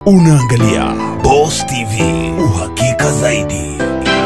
Unaangalia Boss TV, uhakika zaidi.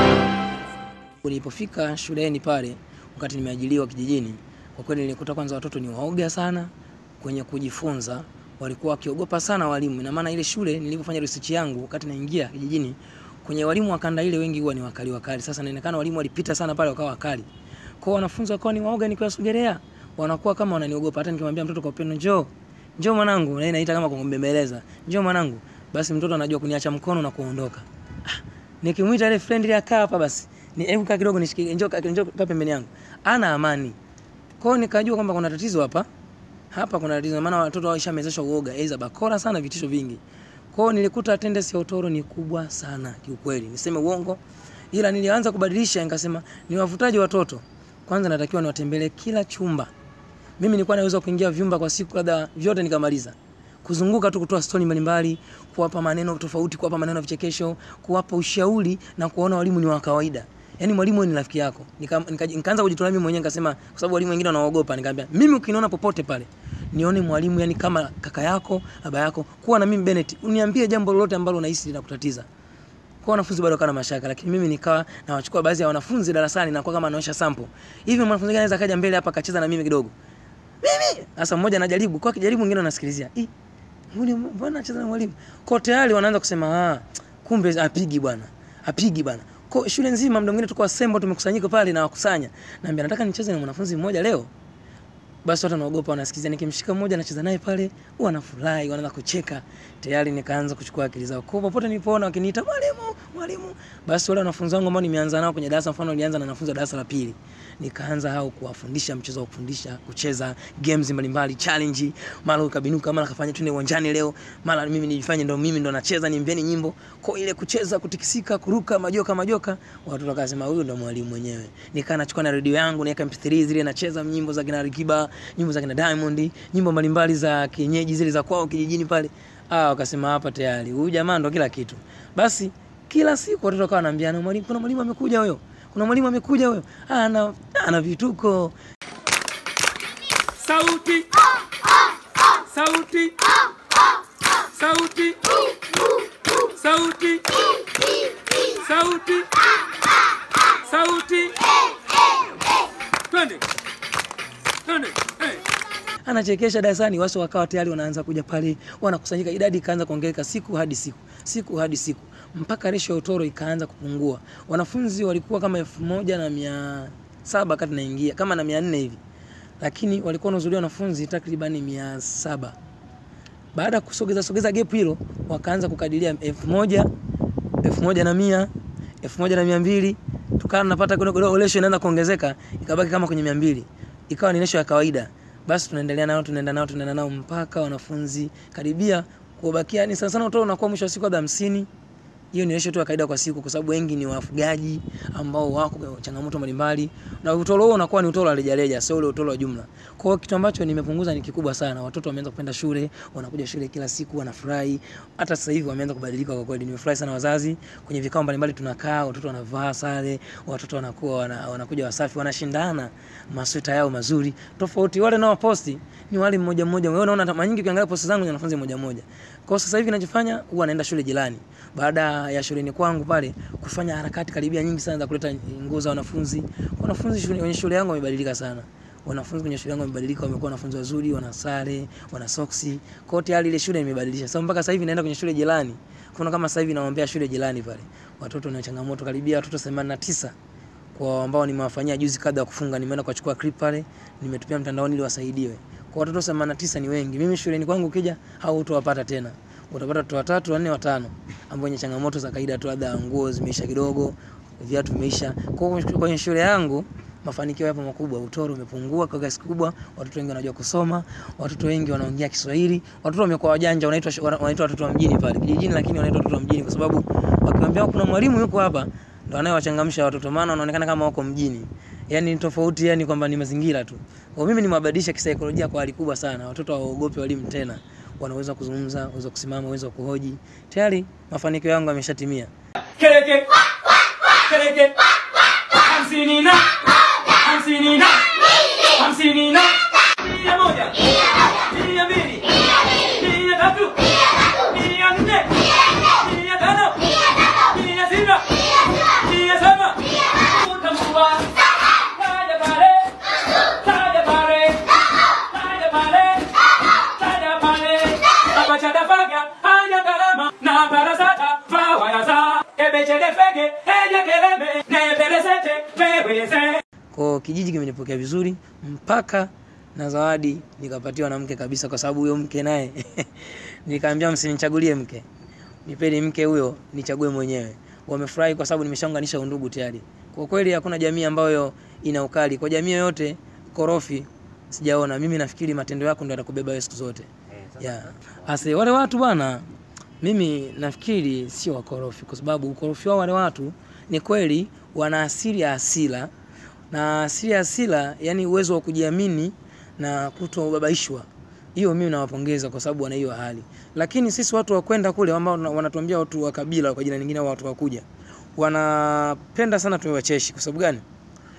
Nilipofika shuleni pale, wakati nimeajiliwa kijijini, kwa kweli nilikuta kwanza watoto ni waoga sana kwenye kujifunza, walikuwa wakiogopa sana walimu. Ina maana ile shule nilipofanya research yangu, wakati naingia kijijini, kwenye walimu wa kanda ile wengi huwa ni wakali wakali. Sasa inaonekana walimu walipita sana pale wakawa wakali, kwa wanafunzi wakawa ni waoga, nikiwasogelea wanakuwa kama wananiogopa. Hata nikimwambia mtoto kwa upendo, njoo njoo mwanangu, na yeye naita kama kumbembeleza, njoo mwanangu, basi mtoto anajua kuniacha mkono na kuondoka. Ah, nikimwita ile friend ile akaa hapa basi ni hebu kaa kidogo nishikilie, njoo kaa njoo kaa pembeni yangu, ana amani. Kwa hiyo nikajua kwamba kuna tatizo hapa, hapa kuna tatizo, maana watoto waishamezeshwa uoga, aidha bakora sana, vitisho vingi. Kwa hiyo nilikuta attendance ya utoro ni kubwa sana kiukweli, niseme uongo, ila nilianza kubadilisha, nikasema ni wavutaji watoto kwanza, natakiwa niwatembelee kila chumba. Mimi nilikuwa naweza kuingia vyumba kwa siku labda vyote nikamaliza kuzunguka tu kutoa stori mbalimbali, kuwapa maneno tofauti, kuwapa maneno ya vichekesho, kuwapa ushauri na kuona walimu ni wa kawaida. Yaani mwalimu ni rafiki yako. Nikaanza nika, nika kujitolea mimi mwenyewe nikasema kwa sababu walimu wengine wanaogopa, nikamwambia mimi ukiniona popote pale nione mwalimu yani kama kaka yako, baba yako, kuwa na mimi Bennett, uniambie jambo lolote ambalo unahisi linakutatiza. Kwa wanafunzi bado kana mashaka, lakini mimi nikawa nawachukua baadhi ya wanafunzi darasani na kwa kama anaosha sample. Hivi mwanafunzi gani anaweza kaja mbele hapa akacheza na mimi kidogo? Mimi sasa mmoja anajaribu, kwa kijaribu mwingine anasikilizia. Ih, Mbona mbona anacheza na mwalimu? Kwa tayari wanaanza kusema ah, kumbe apigi bwana. Apigi bwana. Kwa shule nzima muda mwingine tuko assemble tumekusanyika pale na wakusanya. Naambia nataka nicheze na mwanafunzi mmoja leo. Basi watu wanaogopa wanasikiliza, nikimshika mmoja nacheza naye pale, huwa wanafurahi, wanaanza kucheka. Tayari nikaanza kuchukua akili zao. Kwa popote nilipoona wakiniita mwalimu, mwalimu, basi wale wanafunzi wangu ambao nimeanza nao kwenye darasa, mfano nilianza na wanafunzi wa darasa la pili, nikaanza hao kuwafundisha mchezo wa kufundisha, kucheza games mbalimbali, challenge, mara ukabinuka, mara kafanya twende uwanjani leo, mara mimi nijifanye ndo mimi ndo nacheza, niimbieni nyimbo. Kwa ile kucheza, kutikisika, kuruka, majoka majoka, watu wakasema huyu ndo mwalimu mwenyewe. Nikaa nachukua na redio yangu, naweka MP3 zile nacheza nyimbo za kina Alikiba, nyimbo za kina Diamond, nyimbo mbalimbali za kienyeji zile za kwao kijijini pale. Ah, wakasema hapa tayari huyu jamaa ndo kila kitu. Basi kila siku watoto wakawa wanaambiana, mwalimu, kuna mwalimu amekuja huyo, kuna mwalimu amekuja huyo, ah, ana ana vituko. Sauti. Sauti. Sauti. Sauti. Sauti. Sauti. Twende. Twende. Eh. anachekesha darasani, watu wakawa tayari wanaanza kuja pale, wanakusanyika, idadi ikaanza kuongezeka siku hadi siku, siku hadi siku, mpaka resho ya utoro ikaanza kupungua. Wanafunzi walikuwa kama elfu moja na mia saba kati naingia kama na mia nne hivi, lakini walikuwa wanahudhuria wanafunzi takribani mia saba. Baada ya kusogeza sogeza gap hilo, wakaanza kukadiria elfu moja elfu moja na mia elfu moja na mia mbili tukawa tunapata kidogo, resho inaanza kuongezeka, ikabaki kama kwenye mia mbili ikawa ni resho ya kawaida basi tunaendelea nao tunaenda nao tunaenda nao mpaka wanafunzi karibia kubakia, ni sana sana utoro unakuwa mwisho wa siku labda 50. Hiyo ni ratio tu ya kawaida kwa siku, kwa sababu wengi ni wafugaji ambao wako changamoto mbalimbali, na utoro huo unakuwa ni utoro wa rejareja, sio ule utoro wa jumla. Kwa hiyo kitu ambacho nimepunguza ni kikubwa sana. Watoto wameanza kupenda shule, wanakuja shule kila siku, wanafurahi. Hata sasa hivi wameanza kubadilika kwa kweli. Nimefurahi sana wazazi, kwenye vikao mbalimbali tunakaa, watoto wanavaa sare, watoto wanakuwa wana, wanakuja wasafi, wanashindana masweta yao mazuri. Tofauti wale nao posti ni wale mmoja mmoja. Wewe unaona mara nyingi ukiangalia posti zangu ni wanafunzi mmoja mmoja. Kwa hiyo sasa hivi ninachofanya huwa naenda shule jirani. Baada ya shuleni kwangu pale kufanya harakati karibia nyingi sana za kuleta nguo za wanafunzi. Wanafunzi shule, kwenye shule yangu wamebadilika sana. Wanafunzi kwenye shule yangu wamebadilika, wamekuwa wanafunzi wazuri, wana sare, wana soksi. Kwa hiyo tayari ile shule imebadilisha. Sasa mpaka sasa hivi naenda kwenye shule jirani. Kuna kama sasa hivi naombea shule jirani pale. Watoto na changamoto karibia watoto 89 kwa ambao nimewafanyia juzi kadha kufunga, nimeenda kuchukua clip pale, nimetupia mtandaoni ili wasaidiwe. Kwa watoto 89 ni wengi. Mimi shuleni kwangu ukija au utawapata tena. Utapata watoto watatu, wanne, watano ambao wenye changamoto za kawaida tu, labda nguo zimeisha kidogo, viatu vimeisha. Kwa hiyo kwenye shule yangu mafanikio yapo makubwa, utoro umepungua kwa kiasi kikubwa, watoto wengi wanajua kusoma, watoto wengi wanaongea Kiswahili, watoto wamekuwa wajanja, wanaitwa wanaitwa watoto wa mjini pale kijijini, lakini wanaitwa watoto wa mjini kwa sababu wakiwaambia kuna mwalimu yuko hapa ndo anayewachangamsha watoto, maana wanaonekana kama wako mjini. Yani ni tofauti, yani kwamba ni mazingira tu. Kwa mimi nimewabadilisha kisaikolojia kwa hali kubwa sana. Watoto hawaogopi walimu tena, wanaweza kuzungumza, wanaweza kusimama, wanaweza kuhoji. Tayari mafanikio yangu yameshatimia. Keleke. Keleke. Hamsini na. Hamsini na. Hamsini na. Mia moja. Mia mbili. Mia tatu. Mia nne. nyakarama na barasata vawayaza ebechedefege ejekeleme neperesete peweze Kwa kijiji kimenipokea vizuri mpaka na zawadi nikapatiwa na mke kabisa, kwa sababu huyo mke naye nikaambia msinichagulie mke, nipeni mke huyo nichague mwenyewe. Wamefurahi kwa sababu nimeshaunganisha undugu tayari. Kwa kweli hakuna jamii ambayo ina ukali. Kwa jamii yoyote korofi sijaona. Mimi nafikiri matendo yako ndio yatakubeba wewe siku zote. Yeah. Ase wale watu bwana, mimi nafikiri sio wakorofi, kwa sababu ukorofi wao wale watu ni kweli wana asili ya asila na asili ya asila, yani uwezo wa kujiamini na kutobabaishwa. Hiyo mimi nawapongeza kwa sababu wana hiyo hali, lakini sisi watu wa kwenda kule ambao wana- wanatuambia watu wa kabila kwa jina lingine, au watu wa kuja, wanapenda sana tuwe wacheshi. Kwa sababu gani?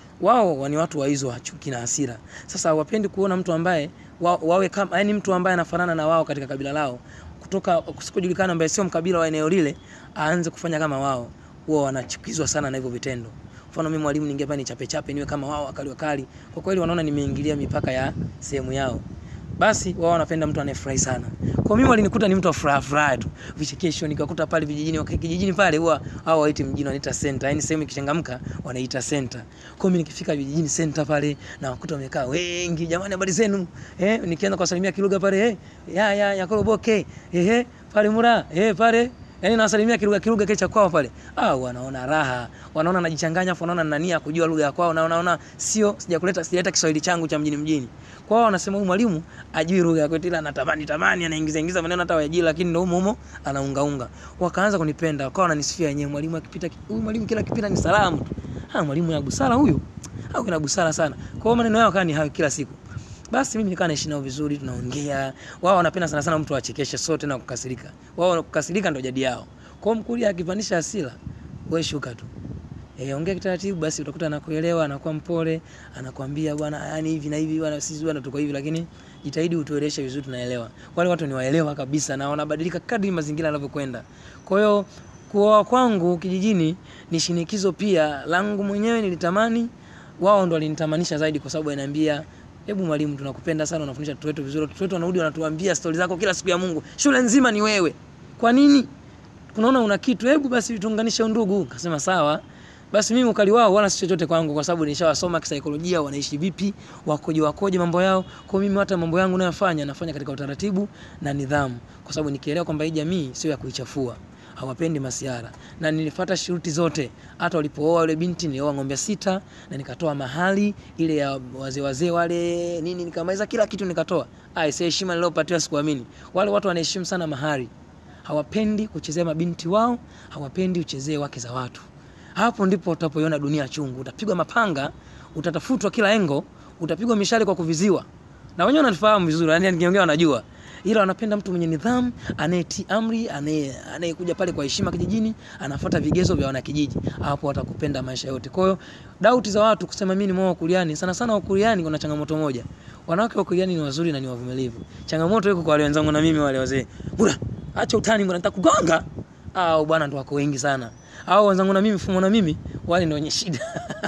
wao ni watu wa hizo wa chuki na hasira. Sasa hawapendi kuona mtu ambaye wa, wawe kama yani mtu ambaye anafanana na wao katika kabila lao kutoka kusikojulikana, ambaye sio mkabila wa eneo lile, aanze kufanya kama wao. Huwa wanachukizwa sana na hivyo vitendo. Mfano mimi mwalimu, ningependa nichape chape niwe kama wao wakali wakali, kwa kweli wanaona nimeingilia mipaka ya sehemu yao basi wao wanapenda mtu anayefurahi sana. Kwa mimi walinikuta ni mtu wa furaha furaha tu. Vichekesho nikakuta pale vijijini waka- kijijini pale huwa hao waiti mjini wanaita center. Yaani sehemu ikichangamka wanaita center. Kwa mimi nikifika vijijini center pale na wakuta wamekaa wengi. Jamani habari zenu? Eh nikianza kuwasalimia kilugha pale eh ya ya ya koroboke. Eh eh pale mura eh pale Yaani nawasalimia kilugha kilugha kile cha kwao pale. Ah, wanaona raha. Wanaona najichanganya afu wanaona nina nia ya kujua lugha ya kwao na wanaona sio sijakuleta sijaleta Kiswahili changu cha mjini mjini. Kwa hiyo wanasema huyu mwalimu ajui lugha ya kwetu ila anatamani tamani anaingiza ingiza maneno hata wajili lakini ndio humo humo anaunga unga. Wakaanza kunipenda, wakawa wananisifia wenyewe mwalimu akipita huyu mwalimu kila kipita ni salamu tu. Ah, mwalimu ya busara huyu. Au kina busara sana. Kwa hiyo maneno yao kani hayo kila siku. Basi mimi nikaa naishi nao vizuri, tunaongea. Wao wanapenda sana sana mtu achekeshe sote na kukasirika. Wao kukasirika ndio jadi yao. Kwa hiyo mkulia akipandisha hasira, wewe shuka tu. Eh, ongea kitaratibu basi utakuta anakuelewa, anakuwa mpole, anakuambia bwana, yani hivi na hivi bwana, sisi bwana tuko hivi, lakini jitahidi utueleshe vizuri tunaelewa. Wale watu ni waelewa kabisa na wanabadilika kadri mazingira yanavyokwenda. Kwa hiyo kuoa kwangu kijijini ni shinikizo pia langu mwenyewe nilitamani, wao ndo walinitamanisha zaidi kwa sababu wananiambia Hebu mwalimu, tunakupenda sana, unafundisha watoto wetu vizuri. Watoto wetu wanarudi wanatuambia stori zako kila siku ya Mungu, shule nzima ni wewe. Kwa nini? Kunaona una kitu, hebu basi tuunganishe undugu. Kasema sawa. Basi mimi ukali wao wala si chochote kwangu, kwa sababu nishawasoma kisaikolojia, wanaishi vipi, wakoje wakoje mambo yao. Kwa mimi hata mambo yangu nayofanya nafanya katika utaratibu na nidhamu, kwa sababu nikielewa kwamba hii jamii sio ya kuichafua hawapendi masiara na nilifuata shuruti zote. Hata walipooa yule binti nilioa ng'ombe sita na nikatoa mahali ile ya wazee wazee wale nini, nikamaliza kila kitu nikatoa. Ai, si heshima niliyopatiwa sikuamini. Wale watu wanaheshimu sana mahari, hawapendi kuchezea mabinti wao, hawapendi uchezee wake za watu. Hapo ndipo utapoiona dunia chungu. Utapigwa mapanga, utatafutwa kila engo, utapigwa mishale kwa kuviziwa, na wenyewe wananifahamu vizuri, yani nikiongea wanajua ila wanapenda mtu mwenye nidhamu, anayetii amri, anaye anayekuja pale kwa heshima kijijini, anafuata vigezo vya wanakijiji. Hapo watakupenda maisha yote. Kwa hiyo dauti za watu kusema mimi ni mwa Wakuliani, sana sana Wakuliani kuna changamoto moja. Wanawake wa Kuliani ni wazuri na ni wavumilivu. Changamoto iko kwa wale wenzangu na mimi wale wazee. Bura, acha utani bwana, nitakugonga. Au bwana ndo wako wengi sana. Au wenzangu na mimi fumo na mimi wale ndio wenye shida.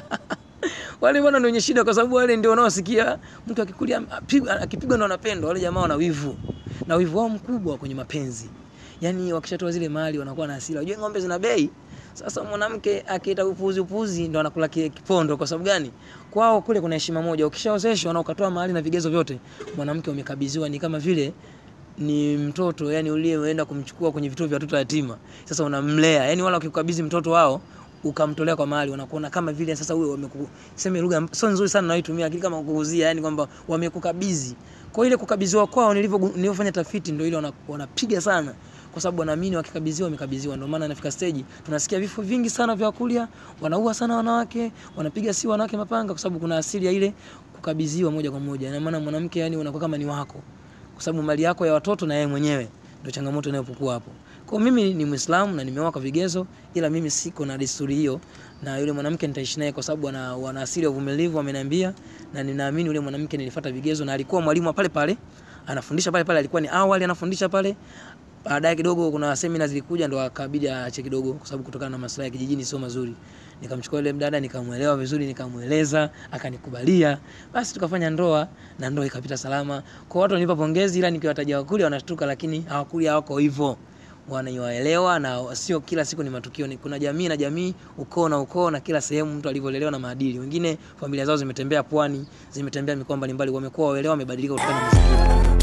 wale bwana ndio wenye shida kwa sababu wale ndio wanaosikia mtu akikulia apigwa- akipigwa ndo anapendwa. Wale jamaa wana wivu na wivu wao mkubwa kwenye mapenzi. Yaani wakishatoa zile mali wanakuwa na hasira. Unajua ng'ombe zina bei. Sasa mwanamke akiita upuzi upuzi ndo anakula kile kipondo. Kwa sababu gani? Kwao kule kuna heshima moja. Ukishaozeshwa na ukatoa mahali na vigezo vyote, mwanamke umekabidhiwa ni kama vile ni mtoto yani uliyeenda kumchukua kwenye vituo vya watoto yatima. Sasa unamlea. Yani wala ukikabidhi mtoto wao ukamtolea kwa mahali wanakuona kama vile sasa huyo wameku sema lugha sio nzuri sana naitumia lakini kama kukuuzia yani kwamba wamekukabidhi. Kwa ile kukabidhiwa kwao nilivyo nilivyofanya tafiti ndio ile wana- wanapiga sana kwa sababu wanaamini wakikabidhiwa wamekabidhiwa. Ndio maana nafika stage tunasikia vifo vingi sana vya kulia, wanaua sana wanawake, wanapiga si wanawake mapanga, kwa sababu kuna asili ya ile kukabidhiwa moja kwa moja. Na maana mwanamke yani unakuwa kama ni wako, kwa sababu mali yako ya watoto na yeye mwenyewe. Ndio changamoto inayopokuwa hapo. Kwa hiyo mimi ni Muislamu na nimeoa kwa vigezo, ila mimi siko na desturi hiyo, na yule mwanamke nitaishi naye kwa sababu ana wana asili ya uvumilivu, ameniambia, na ninaamini yule mwanamke nilifuata vigezo, na alikuwa mwalimu wa pale pale, anafundisha pale pale, alikuwa ni awali anafundisha pale baadaye kidogo kuna semina zilikuja ndo akabidi aache kidogo kwa sababu kutokana na maslahi ya kijijini sio mazuri. Nikamchukua yule mdada nikamuelewa vizuri, nikamueleza, akanikubalia. Basi tukafanya ndoa na ndoa ikapita salama. Kwa watu wanipa pongezi, ila nikiwataja wakuli wanashtuka, lakini hawakuli hawako hivyo. wanaiwaelewa na sio kila siku ni matukio ni kuna jamii na jamii ukoo na ukoo na kila sehemu mtu alivyolelewa na maadili wengine familia zao zimetembea pwani zimetembea mikoa mbalimbali wamekuwa waelewa wamebadilika kutokana na mazingira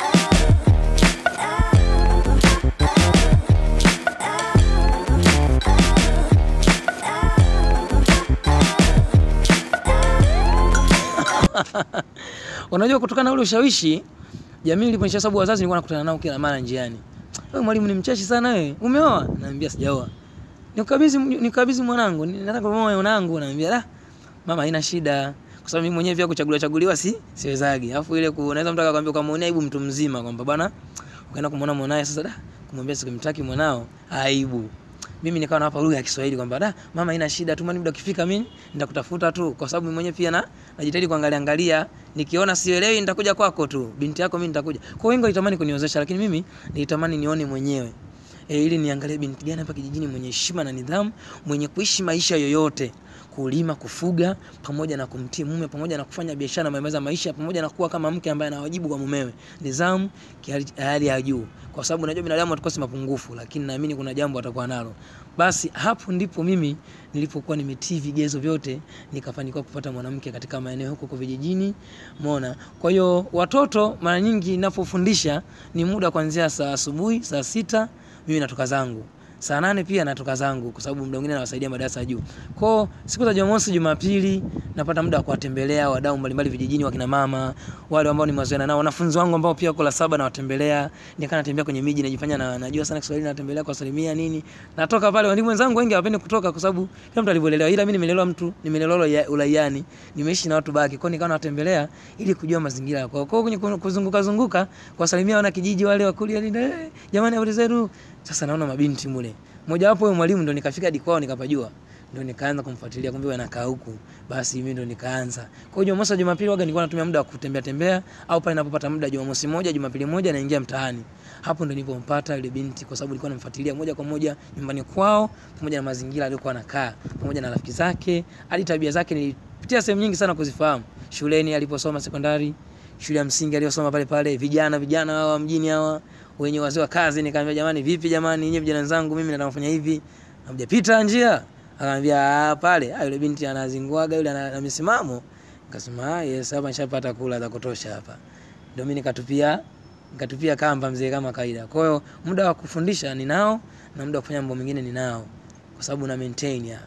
unajua kutokana na ule ushawishi jamii iliponisha sababu wazazi nilikuwa nakutana nao kila mara njiani wewe mwalimu ni mcheshi sana wewe umeoa naambia sijaoa nikabidhi nikabidhi mwanangu nataka kuoa mwanangu naambia la mama haina shida kwa sababu mimi mwenyewe pia kuchaguliwa chaguliwa si siwezagi alafu ile ku- unaweza mtu akakwambia ukamwonea aibu mtu mzima kwamba bwana ukaenda kumwona mwanae sasa da kumwambia sikimtaki mwanao aibu mimi nikawa nawapa lugha ya Kiswahili kwamba da mama haina shida tu, muda ukifika mimi nitakutafuta tu, kwa sababu mimi mwenyewe pia na najitahidi kuangalia angalia, nikiona sielewi nitakuja kwako tu, binti yako mimi nitakuja. Kwa wengi walitamani kuniozesha, lakini mimi nilitamani nione mwenyewe e, ili niangalie binti gani hapa kijijini mwenye heshima na nidhamu, mwenye kuishi maisha yoyote kulima, kufuga, pamoja na kumtii mume, pamoja na kufanya biashara na mambo ya maisha, pamoja na kuwa kama mke ambaye anawajibu kwa mumewe, nidhamu kihali- hali ya juu, kwa sababu najua binadamu hatukosi mapungufu, lakini naamini kuna jambo atakuwa nalo. Basi hapo ndipo mimi nilipokuwa nimetii vigezo vyote, nikafanikiwa kupata mwanamke katika maeneo huko huko vijijini, umeona. Kwa hiyo watoto mara nyingi ninapofundisha ni muda kuanzia saa asubuhi saa sita mimi natoka zangu saa nane pia natoka zangu kwa sababu muda mwingine nawasaidia madarasa ya juu. Kwao siku za Jumamosi, Jumapili napata muda wa kuwatembelea wadau mbalimbali vijijini, wakina mama wale ambao nimewazoeana nao, wanafunzi wangu ambao pia wako la saba nawatembelea, nikaa natembea kwenye miji, najifanya na najua sana Kiswahili, natembelea kwa salimia nini. Natoka pale, walimu wenzangu wengi hawapendi kutoka kwa sababu kila mtu alivyolelewa, ila mimi nimelelewa mtu nimelelewa ula- ulaiani, nimeishi na watu baki, kwao nikawa nawatembelea ili kujua mazingira kwao. Kwao kwenye kuzunguka zunguka kuwasalimia wana kijiji wale wakulia, eh, jamani, habari zenu? Sasa naona mabinti mule mmoja wapo huyo mwalimu ndo nikafika hadi kwao nikapajua ndo nikaanza kumfuatilia kumbe wanakaa huku basi mimi ndo nikaanza kwa hiyo Jumamosi na Jumapili waga nilikuwa natumia muda wa kutembea tembea au pale ninapopata muda Jumamosi moja Jumapili moja naingia mtaani hapo ndo nilipompata yule binti kwa sababu nilikuwa namfuatilia moja kwa moja nyumbani kwao pamoja na mazingira aliyokuwa anakaa pamoja na rafiki zake hadi tabia zake nilipitia sehemu nyingi sana kuzifahamu shuleni aliposoma sekondari shule ya msingi aliyosoma pale pale vijana vijana hawa mjini hawa wenye wazee wa kazi nikamwambia jamani vipi jamani nyinyi vijana wenzangu mimi nataka kufanya hivi hamjapita njia akamwambia "Ah, pale ah, yule binti anazinguaga yule ana ana misimamo nikasema ah, yes hapa nishapata kula za kutosha hapa ndio mimi nikatupia nikatupia kamba mzee kama kawaida kwa hiyo muda wa kufundisha ninao na muda wa kufanya mambo mengine ninao kwa sababu na maintain ya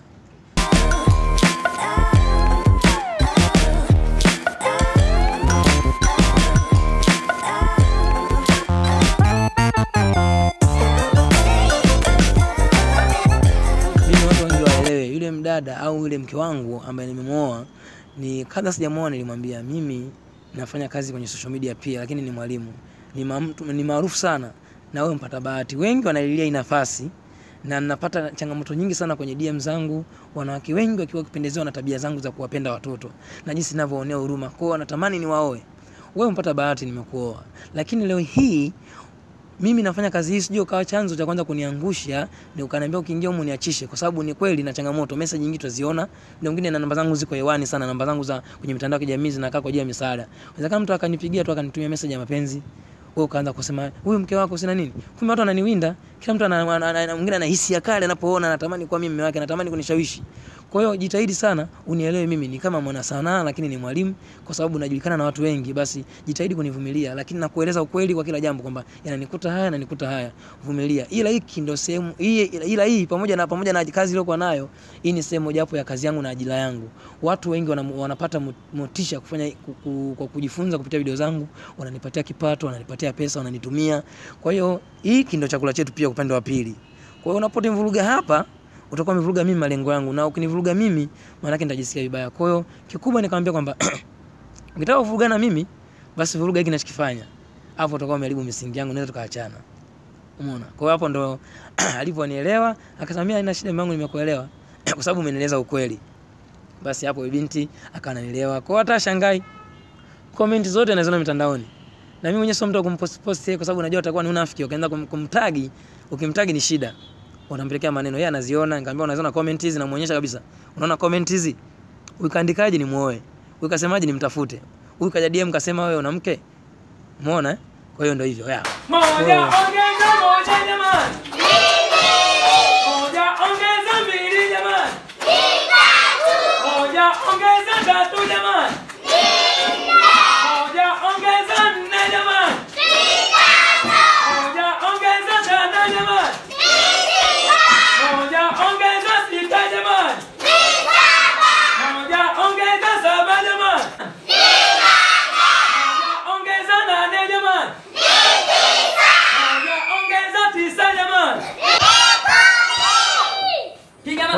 mimi watu wengi waelewe yule mdada au yule mke wangu ambaye nimemwoa ni kabla sijamwoa nilimwambia mimi nafanya kazi kwenye social media pia lakini ni mwalimu ni, ma, mtu- ni maarufu sana na wewe mpata bahati wengi wanalilia hii nafasi na napata changamoto nyingi sana kwenye DM zangu, wanawake wengi wakiwa wakipendezewa na tabia zangu za kuwapenda watoto na jinsi ninavyoonea huruma. Kwa hiyo wanatamani niwaoe. Wewe mpata bahati nimekuoa. Lakini leo hii mimi nafanya kazi hii sijui ukawa chanzo cha kwanza kuniangusha ni ukaniambia ukiingia humu niachishe kwa sababu ni kweli na changamoto message nyingi tuziona na wengine na namba zangu ziko hewani sana namba zangu za kwenye mitandao ya kijamii zinakaa kwa ajili ya misaada inawezekana mtu akanipigia tu akanitumia message ya mapenzi wewe ukaanza kusema huyu mke wako sina nini kumbe watu wananiwinda kila mtu ana- ana- ana- mwingine ana hisia kali anapoona anatamani kuwa mimi mume wake anatamani kunishawishi kwa hiyo jitahidi sana unielewe mimi ni kama mwana sanaa lakini ni mwalimu kwa sababu najulikana na watu wengi basi jitahidi kunivumilia lakini nakueleza ukweli kwa kila jambo kwamba yananikuta haya yananikuta haya vumilia ila hiki ndio sehemu hii ila hii pamoja na pamoja na kazi iliyokuwa nayo hii ni sehemu mojawapo ya kazi yangu na ajira yangu watu wengi wana, wanapata mo- motisha kufanya ku- ku- kwa kujifunza kupitia video zangu wananipatia kipato wananipatia pesa wananitumia kwa hiyo hiki ndio chakula chetu pia upande wa pili kwa hiyo unaponivuruga hapa utakuwa umevuruga mimi malengo yangu na ukinivuruga mimi maana yake nitajisikia vibaya kwa hiyo kikubwa nikamwambia kwamba ukitaka kuvuruga na mimi basi vuruga hiki ninachokifanya hapo utakuwa umeharibu misingi yangu naweza tukaachana umeona kwa hiyo hapo ndo aliponielewa akasema mimi haina shida mimi yangu nimekuelewa kwa sababu umenieleza ukweli basi hapo binti akananielewa kwa hiyo hata shangai comment zote naziona mitandaoni na mimi mwenyewe sio mtu wa kumpost post yeye kwa sababu najua atakuwa ni unafiki ukaanza kum, kumtagi ukimtagi ni shida unampelekea maneno yeye anaziona nikamwambia unaziona comment hizi namuonyesha kabisa unaona comment hizi ukaandikaje ni muoe ukasemaje ni mtafute huyu kaja DM kasema wewe una mke umeona eh? kwa hiyo ndio hivyo yeah. Moja ongeza moja jamani.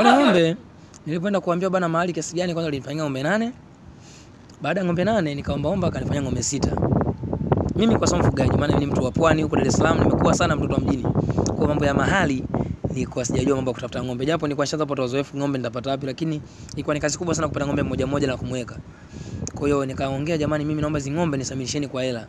wale ng'ombe nilipoenda kuambia bana mahali kiasi gani, kwanza walinifanyia ng'ombe nane. Baada ya ng'ombe nane nikaombaomba, akanifanyia ng'ombe sita. Mimi kwa sababu mfugaji, maana mimi ni mtu wa pwani huko Dar es Salaam, nimekuwa sana mtoto wa mjini. Kwa mambo ya mahali nilikuwa sijajua mambo ya kutafuta ng'ombe, japo nilikuwa nishaanza kupata uzoefu ng'ombe nitapata wapi, lakini ilikuwa ni kazi kubwa sana kupata ng'ombe mmoja mmoja na kumweka. Kwa hiyo nikaongea, jamani, mimi naomba hizi ng'ombe nisamilisheni kwa hela.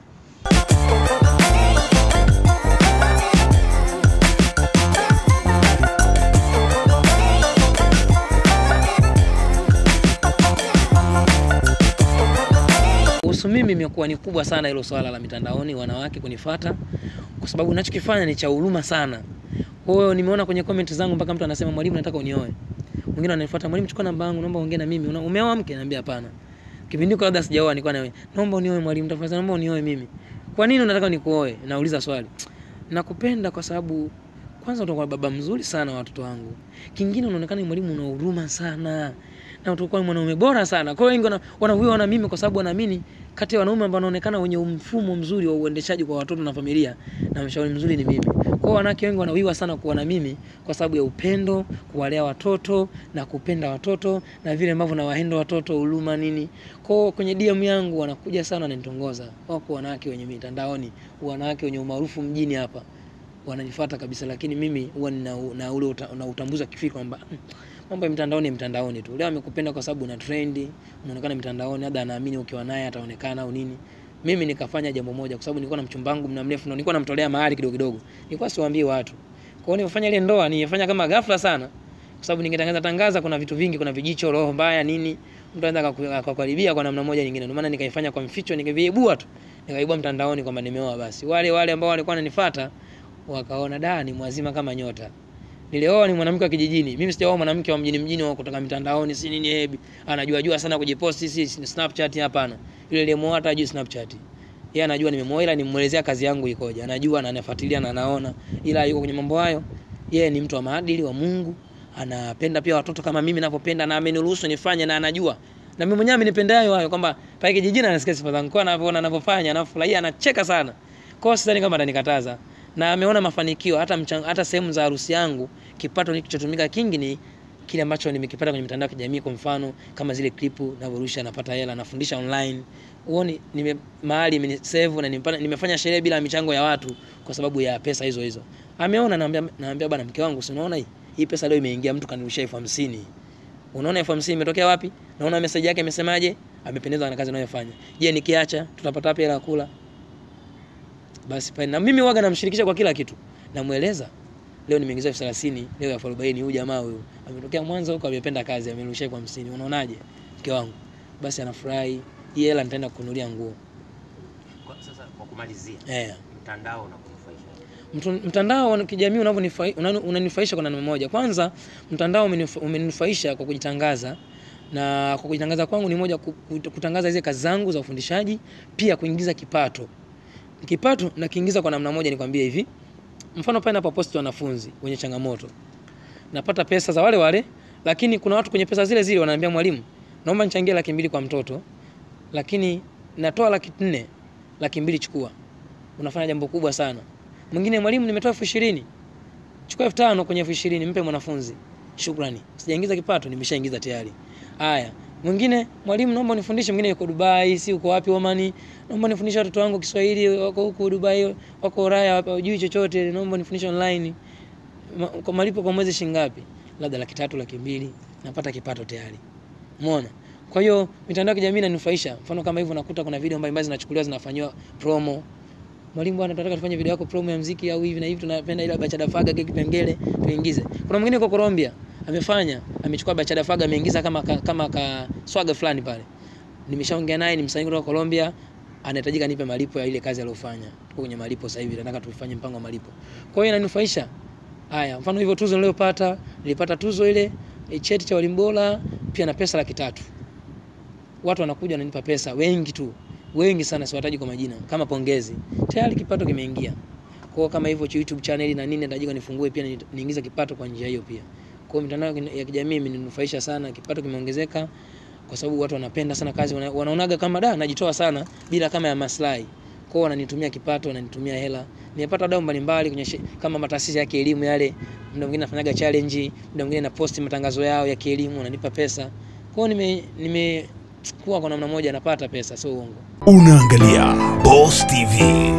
Kuhusu mimi imekuwa ni kubwa sana hilo swala la mitandaoni, wanawake kunifata, kwa sababu ninachokifanya ni cha huruma sana. Kwa hiyo nimeona kwenye comment zangu mpaka mtu anasema mwalimu, nataka unioe. Mwingine ananifuata, mwalimu, chukua namba yangu, naomba ongea na mimi. Una- Umeoa mke? Naambia hapana. Kipindi hiko labda sijaoa, nilikuwa na wewe, naomba unioe mwalimu, tafadhali naomba unioe mimi. Kwa nini unataka nikuoe? Nauliza swali. Nakupenda kwa sababu kwanza utakuwa baba mzuri sana wa watoto wangu. Kingine unaonekana ni mwalimu una huruma sana. Na utakuwa ni mwanaume bora sana. Kwa hiyo wengi wana- wanahuiwa na mimi kwa sababu wanaamini kati ya wanaume ambao wanaonekana wenye mfumo mzuri wa uendeshaji kwa watoto na familia na mshauri mzuri ni mimi. Kwa hiyo wanawake wengi wanawiwa sana kuwa na mimi kwa sababu ya upendo, kuwalea watoto na kupenda watoto na vile ambavyo nawahenda watoto, huruma nini. Kwa hiyo kwenye DM yangu wanakuja sana wananitongoza. Wako wanawake wenye mitandaoni, wanawake wenye umaarufu mjini hapa wananifuata kabisa, lakini mimi huwa nina na ule uta, na utambuzi wa kifikra kwamba "Hmm, mambo ya mitandaoni ni mtandaoni tu. Leo amekupenda kwa sababu una trendi, unaonekana mitandaoni, labda anaamini ukiwa naye ataonekana au nini. Mimi nikafanya jambo moja, kwa sababu nilikuwa na mchumba wangu muda mrefu na nilikuwa namtolea mahali kidogo kidogo, nilikuwa siwaambii watu. Kwa hiyo nilifanya ile ndoa, nilifanya kama ghafla sana, kwa sababu ningetangaza tangaza, kuna vitu vingi, kuna vijicho, roho mbaya, nini, mtu anaweza akaku- akakuharibia kwa namna moja nyingine. Ndio maana nikaifanya kwa mficho, nikaviibua tu, nikaibua mtandaoni kwamba nimeoa. Basi wale wale ambao walikuwa wananifuata wakaona da ni mwazima kama nyota. Nilioa ni mwanamke wa kijijini. Mimi sijaoa mwanamke wa mjini mjini wa kutoka mitandaoni si nini hebi. Anajua jua sana kujiposti si si Snapchat hapana. Yule aliyemuoa hata hajui Snapchat. Yeye anajua nimemuoa ila nimemuelezea kazi yangu ikoje. Anajua na anafuatilia na anaona. Ila yuko kwenye mambo hayo. Yeye ni mtu wa maadili wa Mungu. Anapenda pia watoto kama mimi ninavyopenda na ameniruhusu nifanye na anajua. Na mimi mwenyewe amenipenda hayo hayo kwamba pale kijijini anasikia sifa zangu. Kwa anavyoona anavyofanya, anafurahia, anacheka sana. Kwa hiyo sidhani kama atanikataza na ameona mafanikio hata mchang, hata sehemu za harusi yangu kipato kilichotumika kingi ni kile ambacho nimekipata kwenye mitandao ya kijamii kwa mfano kama zile klipu navyorusha napata hela nafundisha online huoni nime mahali imenisave na nimepata, nimefanya sherehe bila michango ya watu kwa sababu ya pesa hizo hizo ameona naambia naambia bwana mke wangu si unaona hii hii pesa leo imeingia mtu kanirushia elfu hamsini unaona elfu hamsini imetokea wapi naona message yake imesemaje amependezwa na kazi anayofanya je nikiacha tutapata wapi hela ya kula basi pale na mimi waga namshirikisha kwa kila kitu namueleza leo nimeingiza elfu thelathini leo elfu arobaini huyu jamaa huyu ametokea Mwanza huko amependa kazi amerushia elfu hamsini unaonaje mke wangu basi anafurahi hii hela nitaenda kununulia nguo Kwa, sasa kwa kumalizia eh mtandao unakunufaisha Mtu- mtandao wa kijamii unavyonifai- una- unanifaisha kwa namna moja. Kwanza, mtandao umenif- umeninufaisha kwa kujitangaza na kwa kujitangaza kwangu ni moja ku- ku- kutangaza zile kazi zangu za ufundishaji, pia kuingiza kipato. Kipato na kiingiza kwa namna moja, nikwambie hivi, mfano pale napoposti wanafunzi wenye changamoto, napata pesa za wale wale, lakini kuna watu kwenye pesa zile zile wananiambia, mwalimu, naomba nichangie laki mbili kwa mtoto, lakini natoa laki nne, laki mbili chukua. Unafanya jambo kubwa sana. Mwingine, mwalimu, nimetoa elfu ishirini chukua elfu tano kwenye elfu ishirini mpe mwanafunzi. Shukrani, sijaingiza kipato, nimeshaingiza tayari. Haya, mwingine, mwalimu, naomba unifundishe. Mwingine yuko Dubai, si uko wapi Omani, naomba nifundishe watoto wangu Kiswahili, wako huko Dubai, wako Ulaya, hawajui chochote, naomba nifundishe online. Ma, kwa malipo kwa mwezi shilingi ngapi? Labda laki tatu, laki mbili, napata kipato tayari. Umeona? Kwa hiyo mitandao ya kijamii inanufaisha. Mfano kama hivyo, nakuta kuna video mbalimbali zinachukuliwa zinafanywa promo mwalimu bwana, tunataka tufanye video yako promo ya muziki au hivi na hivi, tunapenda ile Bachada Faga kile kipengele tuingize. Kuna mwingine yuko Colombia amefanya, amechukua Bachada Faga ameingiza kama ka, kama ka swaga fulani pale. Nimeshaongea naye, ni msanii kutoka Colombia, anahitajika nipe malipo ya ile kazi aliyofanya. Tuko kwenye malipo sasa hivi, nataka tufanye mpango wa malipo. Kwa hiyo inanufaisha. Haya, mfano hivyo tuzo niliyopata, nilipata tuzo ile eh, cheti cha walimu bora pia na pesa laki tatu. Watu wanakuja wananipa pesa wengi tu wengi sana, siwataji kwa majina, kama pongezi. Tayari kipato kimeingia. Kwa hiyo kama hivyo YouTube channel na nini, natajika nifungue pia ni- niingize kipato kwa njia hiyo pia. Kwa hiyo mitandao ya kijamii imeninufaisha sana, kipato kimeongezeka kwa sababu watu wanapenda sana kazi, wana- wanaonaga kama da najitoa sana bila kama ya maslahi. Kwa hiyo wananitumia kipato, wananitumia hela. Nimepata wadau mbalimbali kwenye shi- kama mataasisi ya kielimu yale, muda mwingine nafanyaga challenge, muda mwingine na posti matangazo yao ya kielimu, wananipa pesa. Kwa hiyo nime nimekuwa kwa namna moja napata pesa, sio uongo. Unaangalia Boss TV.